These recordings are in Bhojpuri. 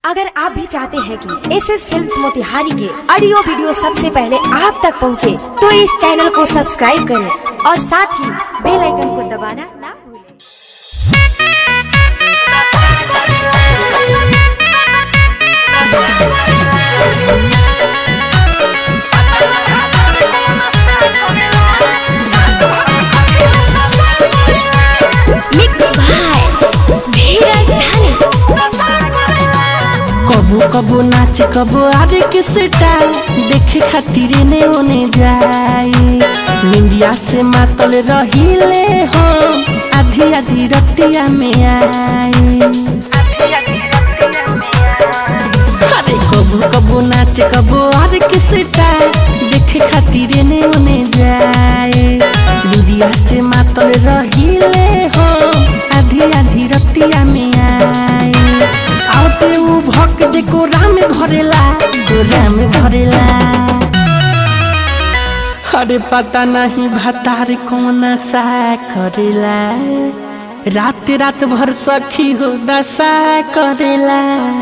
अगर आप भी चाहते हैं कि एस एस फिल्म मोतिहारी के ऑडियो वीडियो सबसे पहले आप तक पहुंचे, तो इस चैनल को सब्सक्राइब करें और साथ ही बेल आइकन को दबाना ना भूलें। मिक्स बाय धीरज धनी कबो कबो नाच कबो आरे के स्टाइल देखे खातिर ने ओने जाई निंदिया से मातल रहिले हम आधी आधी रतिया में आई अरे कबो कबो नाच कबो आरे के स्टाइल देखे खातिर ने ओने जाई निंदिया से मातल रहिले हम आधी आधी रतिया में आई आते उ भक देखो राम भरेला तो राम भरेला अरे पता नहीं भतार कौन सा करेला रात रात भर सखी हो दशा करेला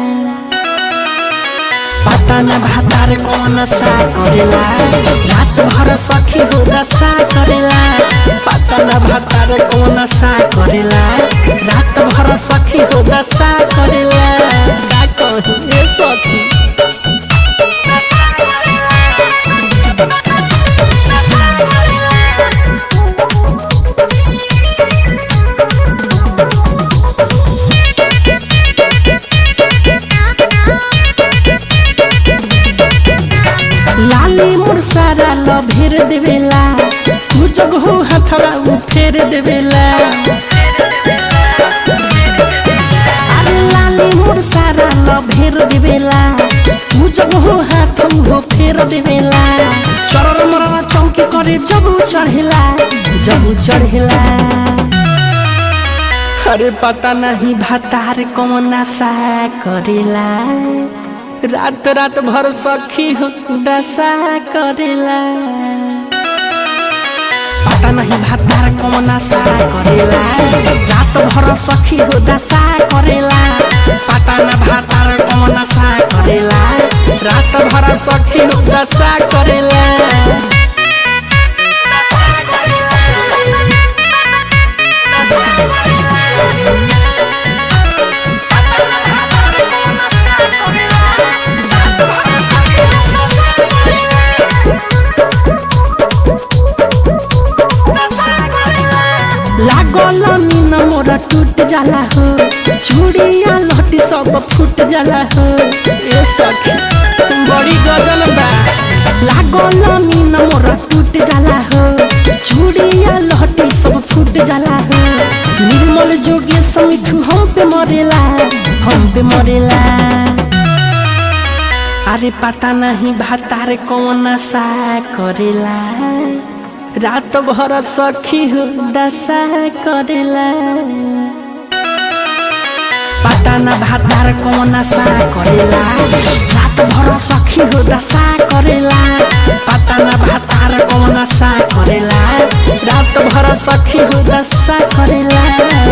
पता न भतार कौन सा करेला रात भर सखी हो दशा करेला पता न भतार कौन सा करेला रात भर सखी हो दशा करेला का कही ए सखी लाली मोर सारा लभेर देवेला तू जग हो हथवा उ फेर देवेला अरे लाली मोर सारा लभेर देवेला तू जग हो हाथ हो फेर देवेला चरर मरर चौकी करे जब चढ़ेला जब चढ़ेला अरे पता नहीं भतार कौन सा करेला रात रात भर सखी हो दशा करेला पता नहीं भतार कौन सा करेला रात भर सखी हो दशा करेला पता न भतार कौन सा करेला रात भर सखी हो दशा करेला लागल मीन मोरा टूट जाला हो चूड़िया लहटी सब फूट जाला हो ए सखी बड़ी गजल बा लागल मीन मोरा टूट जाला हो चूड़िया लहटी सब फूट जाला हो निर्मल जोगे समिठू हम पे मरेला हम पे मरेला अरे पता नहीं भातार कौन सा करेला रात भर सखी हो दशा करेला पता न भातार कौन सा करेला रात भर सखी हो दशा करेला पता न भातार कौन सा करेला रात भर सखी हो दशा करेला